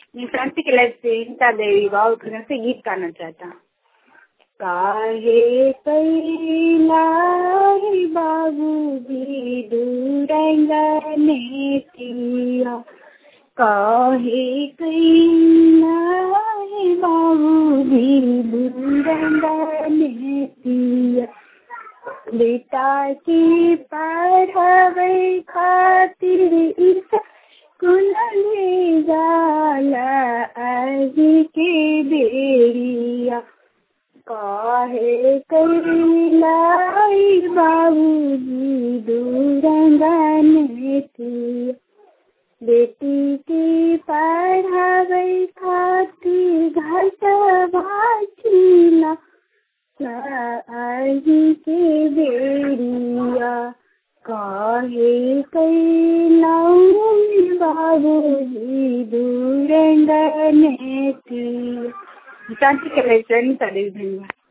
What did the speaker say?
मैं क्रांति के लाइफ से इंता देवी बाबू फिल्म से गीत गाना चाहता हूँ काहे कैला है बाबू जी दूरंगने पिया काहे कैला है बाबू जी दूरंगने पिया बेटा की पढ़ावे खातिर इस कुल ले जाला आजी के बेरिया काहे कैलाई बाबूजी दूरंगने थी बेटी की पढ़ावे खातिर घर भाचीला आही के बेरिया काहे कैलाऊ बाबूजी दूरंगने थी शांति के लिए धन्यवाद